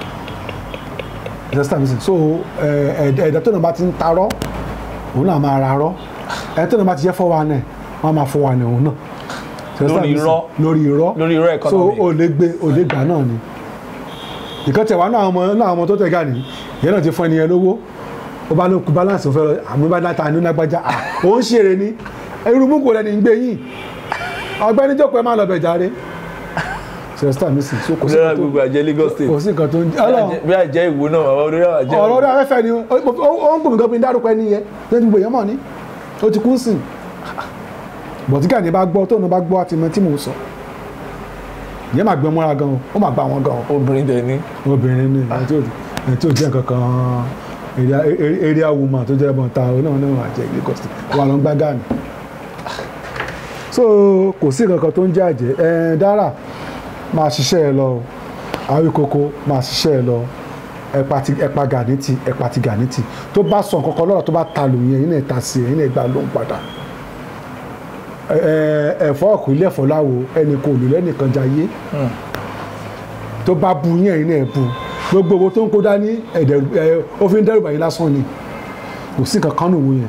just like that so ẹ̀ẹ́dẹ̀ tó náà bá ti ń tarọ́ òun náà máa ra rọ́ ẹ̀ẹ́dẹ̀ tó náà bá ti jẹ́ fọ́ wa náà wọ́n á máa fọ́ wa náà òun náà Lórí irọ́. lórí irọ́ lórí irọ́ so economy o lè gbé o lè gbà náà ni ìkan tẹ̀wá náà ọmọ náà ọmọ tó tẹ̀ Gani ìyẹn náà ti fún ẹnìyẹn lówó ó bá ló kú balance òun fẹ́ lọ àmú bá dáta ní lágbájá à òun ṣeré ni irú mú kò lẹ́ni ń gbé yìí ọgbẹ́ni jókòó ẹ má lọ bẹ̀ járe sẹ́sítà mi sì so kò sí ìjọba nǹkan tó- gbogbo àjẹ Lagos State kò sí nǹkan tó ń jẹ́ ọlọ́run bí àjẹ ìwò náà bàbá olórí àwọn àjẹ ọ̀rọ̀ orí afẹ́fẹ́ ni ó ó ń gbòmí gan bí n dárúkọ ẹni yẹn tó ti gbogbo èèyàn mọ̀ ní ó ti kú sí i bọ̀tíkà ní bá gbọ́ tóun bá gbọ́ àti mọ tí mò ń sọ ìyẹn máa gbẹ mọ́ra gan o ó máa gbà wọ́n gan o obìnrin dẹ̀ ní obìnrin ni ẹni tí ò ẹni tí ò jẹ́ nǹkan kan area area woman tó jẹ́ ẹ̀bọ̀n ta ọ náà náà àjẹ́ Lagos State wà ló ń gbá gàmì so kò sí nǹkan kan tó ń jẹ́ àjẹ́ ẹ̀ dára máa ṣiṣẹ́ ẹ lọ o àwíkoko máa ṣiṣẹ́ ẹ lọ ẹ̀pà ti ẹ̀pà gànítì ẹ̀pà ti gànítì tó bá sọ nǹkan kan lọ́rọ̀ tó bá ta lù yẹn yín náà ta sí ẹ̀ yín náà gbà lóhùn padà ẹ- ẹ- ẹ̀fọ́ ọ̀kú ilé ẹ̀fọ́ láwo ẹnì kò lù lẹ́nìkan jayé tó bá bu yín ẹ̀yin náà bu gbogbo owó tó ń kó dání ẹ̀dẹ̀ ẹ̀ ó fi ń dẹ́rù bàyí lásán ni kò sí nǹkan kan nù wú yẹn.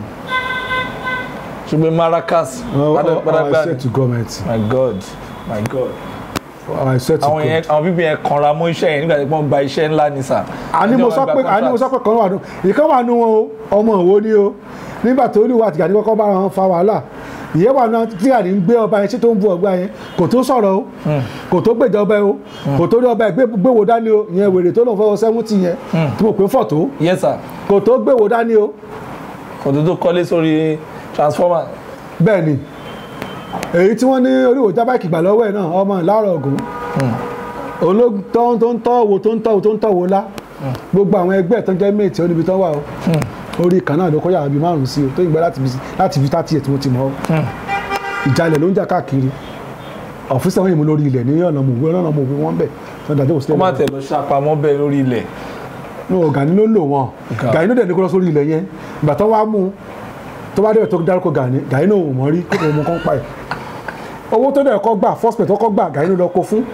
ṣùgbọ́n Maracas Oh, oh, pátápátá I swear to government my God my God I swear to àwọn yẹn God. àwọn bíbí yẹn kanra mọ́ iṣẹ́ yẹn nígbà tí wọ́n gba iṣẹ́ ńlá ní sà. àní mo sọ pé àní mo sọ pé kan wà nù ìkan wà nù wọn o ọmọ òwò ni o nígbà tó olùwà àtìgà ní kọ́kọ́ bá wọn fa wàhálà ìyẹn wà náà tí àní ń gbé ọba yẹn tí tó ń bu ọgbà yẹn kò tó sọ̀rọ̀ o kò tó gbèjà ọba yẹn o kò tó ní ọba yẹn gbé- gbéwò dání o ìyẹn wèrè tó lọ́n fọwọ́ sẹ́wọ́ntì yẹn tí mo pè ń fọ̀ tó yes sir kò tó gbéwò dání o kò tó tó kọ́lé sórí transformer bẹ́ẹ̀ ni èyí tí wọ́n ní oríwò jábàkì gbà lọ́wọ́ ẹ̀ náà ọmọ ìlàrọ̀ ọ̀gùn ológun tó ń tọ́ wo tó ń tọ́ wo tó ń tọ́ wo lá gbogbo àwọn ẹgbẹ́ tó ń jẹ́ méètì ó níbi tó wà o orí kan náà ló kọjá àbí márùn sí o tó ìgbà láti fi láti fi tátì ẹ̀ tí mo ti mọ̀ ọ́ ìjàlẹ̀ ló ń jà káàkiri ọ̀fíìsì àwọn èèmọ̀ lórí ilẹ̀ ní ọ̀nà mòwe ọ̀nà mòwe wọn bẹ̀ tó ń dájọ́ kó òsínlẹ̀ má tẹ̀ lọ ṣàpamọ́ bẹ́ẹ̀ lórí ilẹ̀ no Gani ló lò wọn Ga- Gani ló dẹ̀ ní kó lọ sórí ilẹ̀ yẹn ìgbà tó wá mú un, tó bá dẹ̀ tó dárúkọ Gani Gani náà ò mọ̀ rí kó mọ̀ kán pa ẹ̀ owó tó dẹ̀ kọ́ gbà first pay tó kọ́ gbà Gani ló lọ kó fún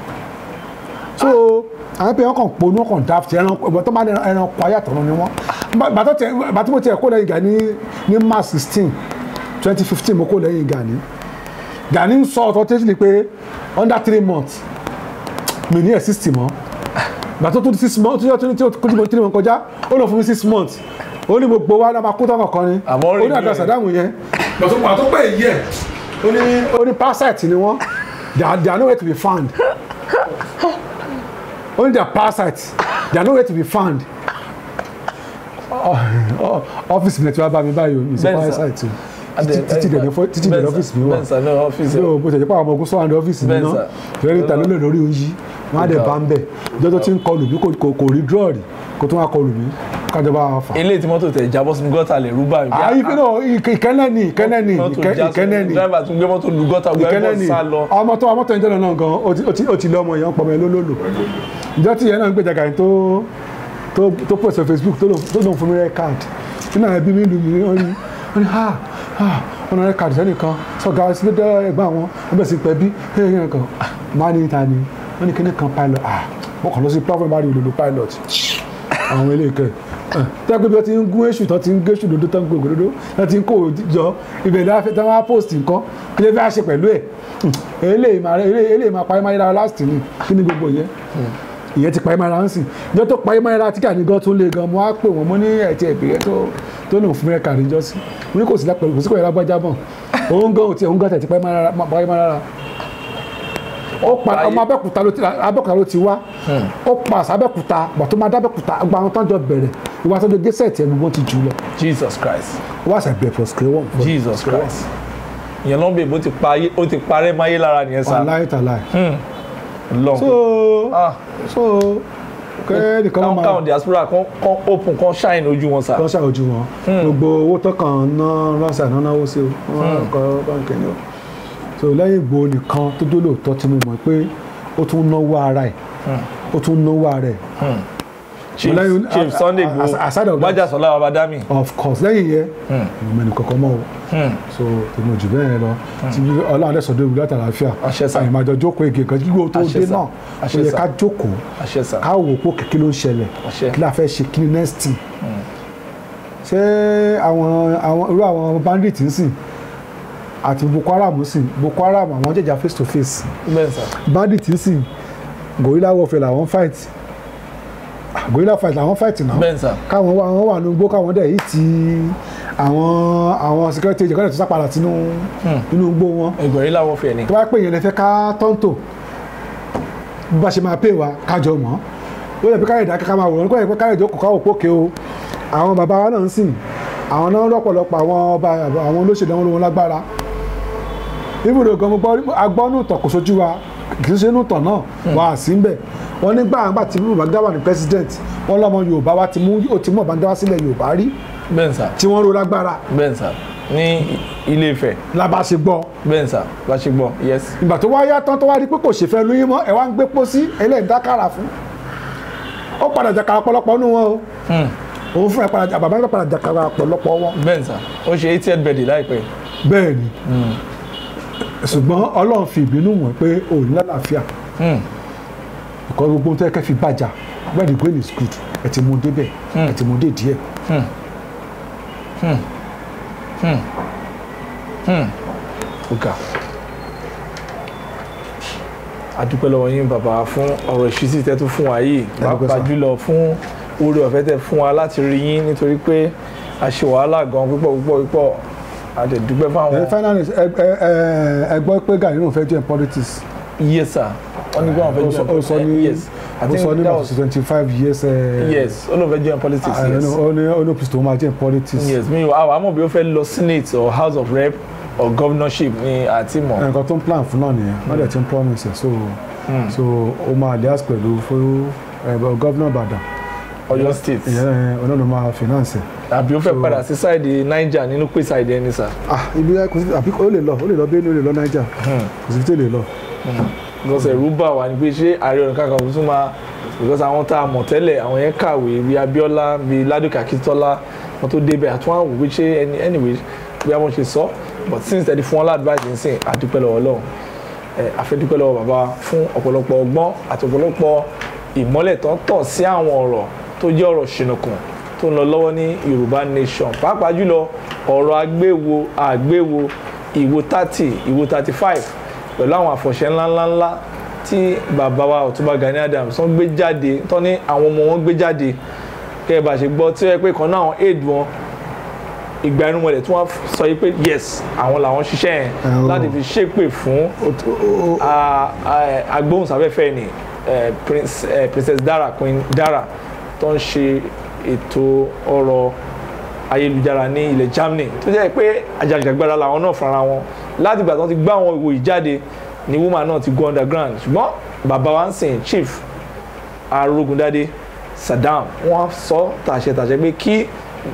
so àwọn pé wọn kàn ponú wọn kàn daft ẹran ìgbà tó bá ní ẹran kọ ayé àtọ̀run ni wọn bàtọ́ tẹ bàtí mo tiẹ̀ kó lẹ́yìn Gani ní march sixteen twenty fifteen mo kó lẹ́yìn Gani Gani ń sọ ọ̀tọ̀ tẹ́sílì pé under three months mi ní ẹ̀ sixty mọ́ gbàtọ́ tó di six months tó ní tí ó kójú mọ́ three months kọjá ó lọ fún mi six months ó ní gbogbo wa náà máa kó tọkàn kan ni Àmọ́ rí ó ní àgbà bí ẹ- sàdámù yẹn gbàtọ́ gbàtọ́ pé èyí ẹ̀ ó ní ó ní parasite ni wọ́n they are they are nowhere to be found ó ní they are parasites they are nowhere to be found ọ́fíìsì mi ti wá bá mi báyìí o mi sì Bẹ́ẹ̀ sà. parasite o títí títí dẹ̀ ní fọ́- títí dẹ̀ ní ọ́fíìsì mi wà bẹ́ẹ̀ sà ní ọ́fíìsì yóò bó ṣe jẹ́ pé àwọn ọmọ ogun sọ́wọ́n ní ọ́fíìsì mi Bẹ́ẹ̀ náà sà. fẹ́rẹ́ ta lólè lórí oyin wọ́n á dẹ̀ bá ń bẹ̀ ìjọ tó ti ń kọlù mí kò- kò- kò rí draw rí kò tó wá kọlù mí kájọba wa fà. eléyìí tí mọ́tò tẹ̀ jábọ́ sínú gọ́tà lè rú báyìí. àyè fi náà ìkẹ́- ìkẹ́nẹ́ ni ìkẹ́nẹ́ ni mọ́tò ìkẹ́- já ìkẹ́nẹ́ ni dráìvà tún gbé mọ́tò lu gọ́tà gbé ìkẹ́nẹ́ ẹ̀fọ́ ni sá lọ. ọmọ tó ọmọ tó ń jẹ́ lọ́nà gan ó ti- ó ti- ó ti lé ọmọ yẹn pọ̀ mọ́ ẹ lólòlò ìjọ tí ìyẹn náà ń gbèjà gàyìn tó tó tó pèsè Facebook tó lòun- tó lòun fún mi rẹ káàdì nínú àwọn ẹbí mi lù mí wọ́n ní wọ́n ní ha ha wọ́n náà rẹ káàdì sẹ́nìkan sọ̀gá sílẹ̀ ẹ̀gbọ́n àwọn wọ́n bẹ̀ sí pẹ́ bí ẹ̀yìn kan máa ní ta ni wọ́n ní kíní kan pilot ah mo kàn lọ sí platform bá rí olùlù pilot àwọn ilé ìkẹ́ tẹ́gbẹ́ bí wọ́n ti ń gún èṣù tó ti ń gé èṣù lódó tó ń gbogbo lódó tó ti ń kó jọ ibẹ̀ ní wọ́n á post nǹkan kí lè fẹ́ ṣe pẹ̀lú ẹ̀ eléyìí máa eléyìí máa parí máa yára last ni kí ni gbogbo yẹn ìyẹn ti parí máa ra ń sìn ìjọ tó parí máa yára tí kàní gan tún lé gan mo á pè wọ́n mo ní ẹ̀tí ẹ̀bìrẹ́ tó tó lòun fún mi rẹ̀ kàrí jọ sí mo ní kò sí lápẹ̀lú kò sí kò yẹ lágbájá bọ̀ òun gan òtí òun gan tẹ̀ ti parí máa yára ó pa ọmọ abẹ́kúta ló ti abẹ́kúta ló ti wá ó pa àṣà abẹ́kúta gbà tó máa dábẹ́kúta gba àwọn tó ń jọ bẹ̀rẹ̀ ìwà tó ń jọ gẹ́sẹ̀tì ẹnu wọn ti jù lọ Jesus Christ wọ́n àṣà bẹ̀rẹ̀ for scale one. for- Jesus for scale Christ ìyẹn ló ń bè bó ti pa ayé ó ti parẹ́ máyé lára nìyẹn one. sá wàláì tàláì. lọ. so ah so kẹ́ẹ̀nìkan káwọn máa káwọn diaspora kan kan open kan shine ojú wọn sá. kọ́ ṣàwójú wọn gbogbo owó tọkàn ná ránṣẹ́ àná náwó sí o wọ́n kọ́ báńkì ni o so lẹ́yìn Ìgbòho nìkan tó dó lóòótọ́ tí mo mọ̀ pé ó tún náwó ara ẹ̀ ó tún náwó ara ẹ̀ Chief lẹ́yìn- Chief Sunday as- Igboho aside of that- Májàsọ́lá Babádámì. of course lẹ́yìn yẹn mo mẹ́nu kankan mọ́ o so tèmi ò jù bẹ́ẹ̀ lọ tí ọlọ́run adé sọ̀dọ̀ ìwúlẹ̀ àtàlàáfíà Àṣẹ sà. àyè máa jọ jókòó ege kan kíkó tó Àṣẹ dé sà. náà ó Àṣẹ yẹ sà. ká jókòó àṣẹ sá. ká wò pé kìkì ló ń ṣẹlẹ̀ Àṣẹ. kí la fẹ́ ṣe kí ni next thing ṣé àwọn àwọn irú àwọn bandit ń sìn àti Boko Haram ń sìn Boko Haram àwọn jẹjà face to face bẹ́ẹ̀ sá. bandit ń sìn gorilla warfare làwọn fight gorilla fight làwọn fight náà bẹ́ẹ̀ sà káwọn wà wọn wà ní igbó káwọn dẹ̀ yìí ti àwọn àwọn security agent kọ́lẹ̀ tó sápàdà sínú nínú igbó wọn ìgbọ̀nrín làwọn fẹ̀ ni tó bá pè yẹn lè fẹ́ ká tọ́ǹtò bí bá ṣe máa pè wá kájọ mọ́ ó lè fi káyọ̀ ìdákẹ́ ká máa wòrán kó yẹ pé káyọ̀ ìjókòó káwọ̀ pókè o àwọn bàbá wa náà ń sìn àwọn náà lọ́pọ̀lọpọ̀ àwọn ọba àwọn olóṣèlú àwọn olówó lágbára ibùdó gan mo gbọ́ agbọ́nù tọ̀ kò sójú wa kì í ṣe inú tọ̀ náà wà á sí mbẹ̀ wọ́n nígbà àgbà tí Babangida wà ní president wọ́n lọ́mọ Yorùbá wa ti mú ó ti mú Babangida wá sílẹ̀ Yorùbá rí bẹ́ẹ̀ sà tí wọ́n ro lágbára bẹ́ẹ̀ sà ní Ilé Ifẹ̀ lábá ṣe gbọ́ bẹ́ẹ̀ sà bá ṣe gbọ́ yes ìgbà tó wá yá tán tó wá rí pé kò ṣèfẹ́ lóyún mọ́ ẹ̀ wá ń gbé pósí ẹlẹ́yìn dákàrà fún ó padà jàkàrà pọ̀lọpọ̀ nù wọn o Hmm. òun fún ẹ padà bàbá mi padà jàkàrà pọ̀lọpọ̀ wọn. bẹ́ẹ̀ sà ó ṣe eightieth birthday láìpẹ́ bẹ́ẹ̀ ni ṣùgbọ́n Ọlọ́run fi ìbínú wọ̀n pé òun lálàáfíà Hmm. ìkọ́ gbogbo ohun tó yẹ kẹ́ fi bàjá where the grain is good ẹ ti mú débẹ̀ ẹ ti mú dé díẹ̀. ọ̀gá adúpẹ́ lọ́wọ́ yín bàbá fún ọ̀rọ̀ ìṣítí tẹ́ tún fún wa yìí Adúpẹ́ pàápàá sà. jùlọ fún oore ọ̀fẹ́ tẹ́ fún wa láti rí yín nítorí pé a ṣe wàhálà gan púpọ̀ púpọ̀ púpọ̀ a dẹ̀ dúpẹ́ fáwọn ẹ finally ẹ ẹ ẹ ẹ gbọ́ pé Gani náà fẹ́ join politics yes sir wọ́n ní gbọ́n fẹ́ ó sọ- ó sọ ní yes I ó think sọ ní that about was twenty five years ẹ yes ó lóun fẹ́ join politics ẹ yes ó ní ó ní kristo máa join politics yes mi ò àwọn àmọ̀ bí ó fẹ́ lọ senate or house of rep or governorship ni àti mọ̀ nǹkan tó ń plan fún náà nìyẹn wọ́n dẹ̀ ti ń promise ẹ̀ so so ó máa lias pẹ̀lú fún gọ́vnà Ìbàdàn Ọ̀yọ́ state ìyẹn ọ̀nà ló máa finance ẹ̀. àbí ó fẹ́ padà sí sáìdì niger nínú pé sáìdì ẹni sà. ah ibi kò sí àbí ó lè lọ ó lè lọ Benue ó lè lọ Niger kò sí tí ó lè lọ. because ẹ̀rù bà wá ní pé ṣé Ààrẹ Ọ̀nà Kakanfò tún máa because àwọn tá a mọ̀ tẹ́lẹ̀ àwọn yẹn kàwé bíi Abíọ́lá bíi Ládòkè Akíntọ́lá wọn tó débẹ̀ àtúwọ̀n àwọn òwe ṣé any- anyway bí wọ́n ṣe sọ but since tẹ̀lé fún wọn ládùúgbàjì ń sìn àdúpẹ́ lọ́wọ́ Ọlọ́run ẹ àfẹ́dúpẹ́ lọ́wọ́ bàbá fún ọ̀pọ̀lọpọ̀ ọgbọ́n àti ọ̀pọ̀lọpọ̀ ìmọ́lẹ̀ tó ń tàn sí àwọn ọ̀rọ̀ tó jẹ́ ọ̀rọ̀ ṣìnùkùn tó ń lọ lọ́wọ́ ní Yorùbá nation pàápàá jùlọ ọ̀rọ̀ agbéwo àgbéwo ìwo thirty ìwo thirty five pẹ̀lú àwọn àfọ̀ṣẹ́ ńláńláńlá tí bàbá wa Ọ̀túnba Gani Adams tó ń gbé jáde tó ní àwọn ọmọ wọn gbé jáde kẹ́ ẹ bá ṣe gbọ́ tí ó yẹ pé kan náà àwọn aid wọn ìgbà irun wọlé tí wọ́n sọ yìí pé yes àwọn làwọn ṣiṣẹ́ yẹn Oh. láti fi ṣépè fún a- a- agbóhùnsáfẹ́fẹ́ ni eh, Prince- eh, Princess Dara Queen Dara tó ń ṣe ètò ọ̀rọ̀ ayélujára ní ilẹ̀ Germany tó jẹ́ pé àjàgbàgbára làwọn náà fúnra wọn láti ìgbà tó ti gbá àwọn ìwò ìjáde ni woman náà ti go underground ṣùgbọ́n bàbá wa ń sìn chief Arógundádé Saddam wọ́n sọ tàṣẹtàṣẹ pé kí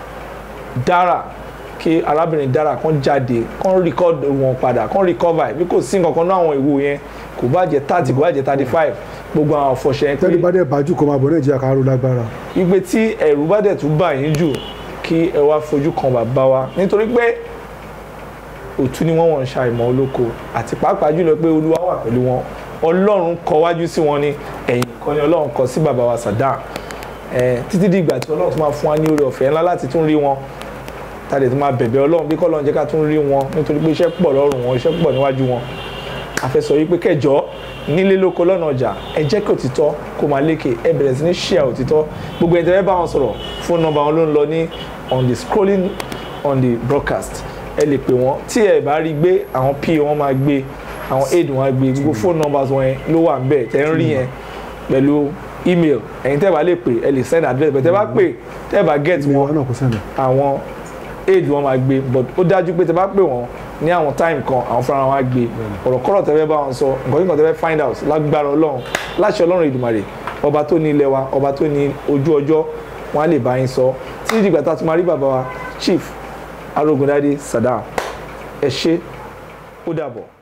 Dara kí arábìnrin Dara kan jáde kan record wọn padà kan recover bí kò sí nǹkan kan náà àwọn ìwò yẹn kò bá jẹ́ thirty kò bá jẹ́ thirty five gbogbo àwọn ọ̀fọ̀ṣẹ́ yẹn pé tẹ́lẹ̀ bá dẹ̀ bájú kó máa bọ̀ Nàìjíríà ká ró lágbára. wípé tí ẹ̀rù bá dẹ̀ tún bà yín jù kí ẹ wá fojú kan bàbá wa nítorí pé òtún ni wọ́n wọ́n ń ṣàìmọ̀ olóko àti pàápàá jùlọ pé olúwa wà pẹ̀lú wọn ọlọ́run kọ wájú sí wọn ni ẹ̀yìn kan ni ọlọ́run kọ sí bàbá wa Saddam ẹ̀ títí di ìgbà tí ọlọ́run tún máa fún wa ní oore ọ̀fẹ́ ńlá láti tún rí wọn tàdé tún máa bẹ̀bẹ̀ ọlọ́run bí kọ́lọ́run jẹ́ ká tún rí wọn nítorí pé iṣẹ́ pọ̀ lọ́rùn wọn iṣẹ́ pọ̀ níwájú wọn àfẹsọ yìí pé kẹjọ nílé lóko lọ́nà ọjà ẹ jẹ́ kí òtítọ́ kó máa lékè ẹ bẹ̀rẹ̀ sí ní ṣíà òtítọ́ gbogbo ẹni tẹ́lẹ̀ bá wọn sọ̀rọ̀ fóònù nọ́mbà wọn ló ń lọ ní on the scrolling on the broadcast ẹ lè pè wọ́n tí ẹ bá rí gbé àwọn pa wọn máa gbé àwọn aid wọn á gbé gbogbo fóònù nọ́mbà wọn yẹn ló wà níbẹ̀ tẹ́ ń rí yẹn pẹ̀lú email ẹ̀yin tẹ́ bá lè pè ẹ lè send address bẹ̀ tẹ́ bá pè tẹ́ bá get mi wọn wọn náà kò sẹ́nu. àwọn aid wọn máa gbé but ó dájú pé tẹ bá pè wọn ní àwọn time kan àwọn fúnra wọn á gbé ọ̀rọ̀ kọ́rọ̀ tẹ́ fẹ́ bá wọn sọ nǹkan kíkan tẹ́ fẹ́ find out lágbára ọlọ́run láṣẹ ọlọ́run ìdùmarè ọba tó ní ilẹ̀ wa ọba tó ní ojú ọjọ́ wọn á lè bá yín sọ títí dìgbà tá a tún máa rí bàbá wa chief Arógundádé Saddam ẹ ṣé ó dàbọ̀.